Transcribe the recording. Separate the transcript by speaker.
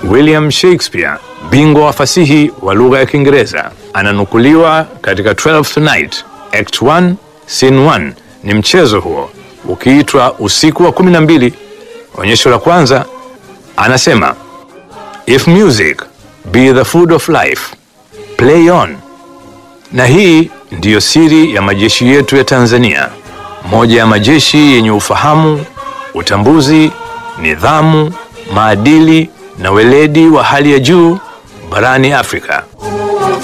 Speaker 1: William Shakespeare, bingwa wa fasihi wa lugha ya Kiingereza, ananukuliwa katika Twelfth Night, Act 1, Scene 1. Ni mchezo huo ukiitwa Usiku wa kumi na mbili. Onyesho la kwanza anasema, if music be the food of life play on. Na hii ndiyo siri ya majeshi yetu ya Tanzania, moja ya majeshi yenye ufahamu, utambuzi, nidhamu, maadili na weledi wa hali ya juu barani Afrika.